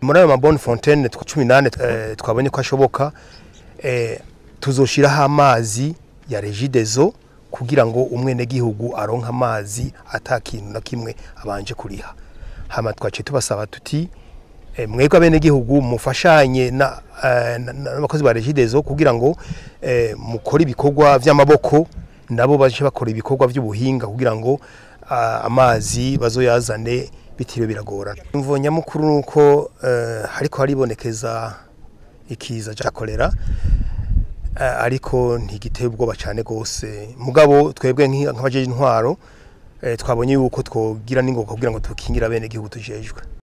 muri ayo mabone fontaine twa cumi n'ane eh, twabonye ko ashoboka eh, tuzoshiraho amazi ya regidezo kugira ngo umwenegihugu aronke amazi ata kintu na kimwe abanje kuriha hama twaciye tubasaba tuti eh, mwebwe abenegihugu mufashanye na eh, na- na- n'abakozi ba regidezo kugira ngo eh, mukore ibikorwa vy'amaboko nabo baje bakora ibikorwa vy'ubuhinga kugira ngo ah, amazi bazoyazane bitiriwe biragorana imvo nyamukuru nuko eh, hariko haribonekeza ikiza ca kolera eh, ariko ntigiteye ubwoba cyane gose mugabo twebwe nk'i- nk'abajeje intwaro eh, twabonye yuko twogira n'ingoga kugira ngo dukingire abenegihugu tujejwe